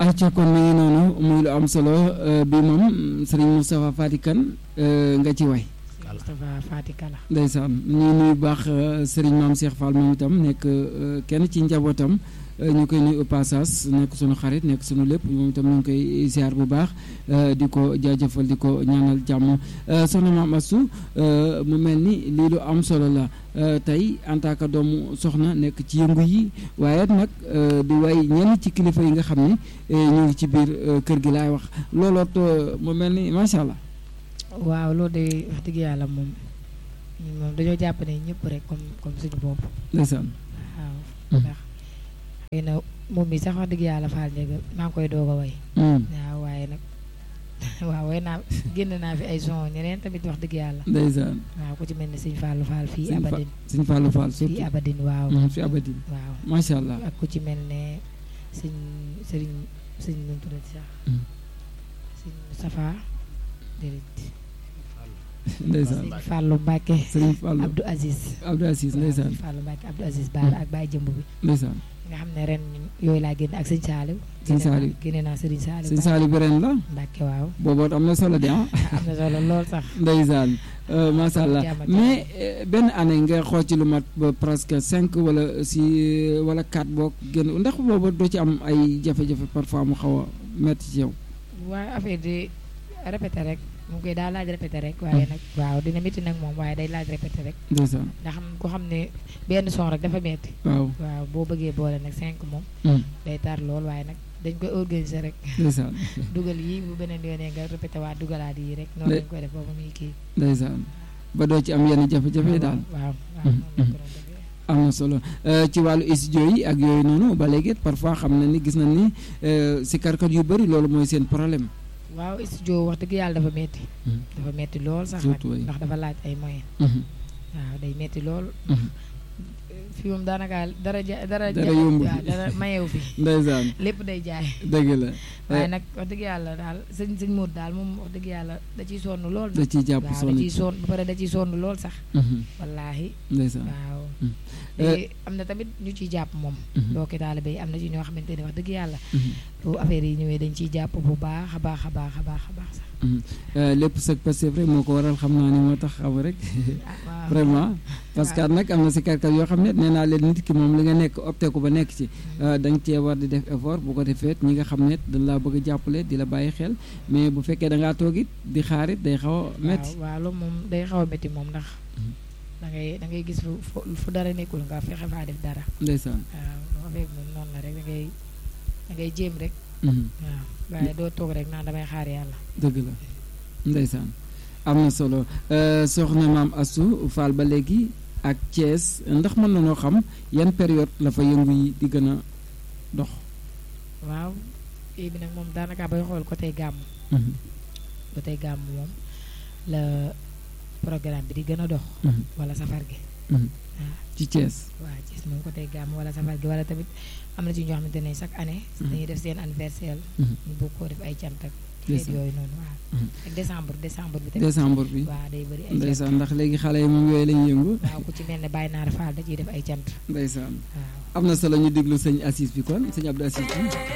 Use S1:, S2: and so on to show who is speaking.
S1: ayca kon mi ngi noonu muy lu am solo bi moom Serigne Moustapha Fati Kane nga ci way
S2: Moustapha Fati Kala
S1: ndeysaan ñuy nuyu baax Serigne Maam Cheikh Fall moom itam nekk kenn ci njabootam ñu koy nuyu au passage nekk sunu xarit nekk sunu lépp moom itam ñu ngi koy ziar bu baax di ko jaajëfal di ko ñaanal jàmm soxna Maam Astou mu mel ni lii lu am solo la tey en tant que doomu soxna nekk ci yëngu yi waaye nag di way ñenn ci kilifa yi nga xam ni ñu ngi ci biir kër gi laay wax looloot mu mel ni macha allah.
S2: waaw loolu de wax dëgg yàlla moom moom dañoo jàpp ne ñëpp rek comme comme suñu bopp.
S1: ndeysaan.
S2: waaw ndax xëy na moom mi sax wax dëgg yàlla faal njëgal maa ngi koy doog a way. waaw waaye nag waaw way naa génn naa fi ay son ñeneen tamit wax dëgg yàlla.
S1: ndeysaan.
S2: waaw ku ci mel ne sëñ Fallou Fall fii Abadine.
S1: sëñ Fallou Fall surtout
S2: fii Abadine waaw.
S1: fii Abadine.
S2: waaw
S1: macha allah.
S2: ak ku ci mel ne sëñ sëriñ sëñ nu mu tuddati sax. sëñ Moustapha déedéet.
S1: ndeysaan
S2: sëñ Fallou Mbacke.
S1: sëñ Fallou
S2: Abdou Aziz.
S1: Abdou Aziz ndeysaan.
S2: sëñ Fallou Mbacke Abdou Aziz Baara ak Baye Jëmb bi.
S1: ndeysaan.
S2: nga xam ne ren yooyu laa génn ak sëñ Saliou.
S1: sëñ Saliou
S2: génne naa sëriñ Saliou.
S1: sëñ Saliou bi ren la.
S2: Mbacke waaw.
S1: booboot am na solo de ah.
S2: am na solo lool sax.
S1: ndeysaan macha allah
S2: jàmm ak
S1: mais benn année nga xool ci lu mat ba presque cinq wala si wala quatre boog génn ndax booba doo ci am ay jafe-jafe parfois mu xaw a metti ci yow.
S2: waaye affaire di répété rek mu koy daa laaj répété rek waaye nag waaw dina métti nag moom waaye day laaj répété rek
S1: ndeysaan
S2: ndax xam ko xam ne benn son rek dafa metti
S1: waaw.
S2: waaw boo bëggee boole nag cinq moom day tar lool waaye nag dañ koy organiser rek
S1: ndeysaan
S2: dugal yi bu beneen yoonee nga répété waa dugalaat yi rek noonu lañ koy def boobu muy kii
S1: ndeysaan ba doo ci am yenn jafe-jafe daal.
S2: waaw waaw noonu lañ ko doon defee
S1: am na solo ci wàllu studio yi ak yooyu noonu ba léegi parfois xam na ni gis nañ ni si karkat yu bëri loolu mooy seen problème.
S2: waaw studio wax dëgg yàlla dafa metti dafa metti lool sax nag
S1: surtout waay.
S2: ndax dafa laaj ay moyens waaw day metti lool fii moom daanaka dara ja dara
S1: Dara
S2: ja-
S1: yombul.
S2: waaw dara mayewu fi
S1: ndeysaan
S2: lépp day jaay
S1: dëgg la.
S2: waaye nag wax dëgg yàlla daal sëñ sëñ Modou daal moom wax dëgg yàlla da ciy sonn lool
S1: da ciy jàpp
S2: waaw da
S1: sonn
S2: ciy
S1: ci.
S2: sonn ba pare da ciy sonn lool sax wallaahi
S1: ndeysaan.
S2: waaw
S1: Mm.
S2: te am na tamit ñu ciy jàpp moom mbokki taalibe yi am na ci ñoo xamante ne wax dëgg yàlla bu affaire yi ñëwee dañ ciy jàpp bu baax a baax a baax a baax a baax sax
S1: lépp sag passif rek moo ko waral xam naa ni moo tax xam rek
S2: ah waaw
S1: vraiment parce que nag am na si karkat yoo xam ne nee naa leen nit ki moom li nga nekk opté ko ba nekk ci da nga cee war di def effort bu ko defee ñi nga xam ne dañ laa bëgg a jàppale di la bàyyi xel mais bu fekkee da ngaa toog it di xaarit day xaw a métti
S2: waaw waaw loolu moom day xaw a métti moom ndax da ngay da ngay gis fu fu- fu dara nekkul nga fexe faa def dara
S1: ndeysaan
S2: waaw loo affaire bi moom noonu la rek da ngay da ngay jéem rek
S1: Mhm.
S2: waaw waaye doo toog rek naan damay xaar yàlla
S1: dëgg la ndeysaan am na solo Euh, soxna maam Astou Fall ba léegi ak Thiès ndax mën na noo xam yan période la fa yëngu yi di gën a dox
S2: waaw kii bi nag moom daanaka bay xool côté gàmm
S1: Mhm.
S2: côté gàmm moom la programme bi di gën a dox
S1: Mhm.
S2: wala safar gi
S1: Mhm.
S2: waaw
S1: ci Thiès
S2: waaw gis moom côté gàmm wala safar gi wala tamit am na ci ñoo xamante ne chaque année
S1: Mhm.
S2: dañuy def seen anniversaire
S1: Mhm.
S2: ñu bëgg koo def ay cant ak xeet
S1: Ndeysaan.
S2: yooyu noonu waaw
S1: Mhm.
S2: ak décembre décembre bi tamit
S1: décembre bi
S2: waaw day bëri ay cant
S1: ndeysaan ndax léegi xale yi moom yooyu lañu yëngu
S2: waaw ku ci mel ne Baye Naar Fall da ciy def ay cant
S1: ndeysaan
S2: waaw
S1: am na solo ñu déglu sëñ Assis bi kon sëñ Abdou Assis bi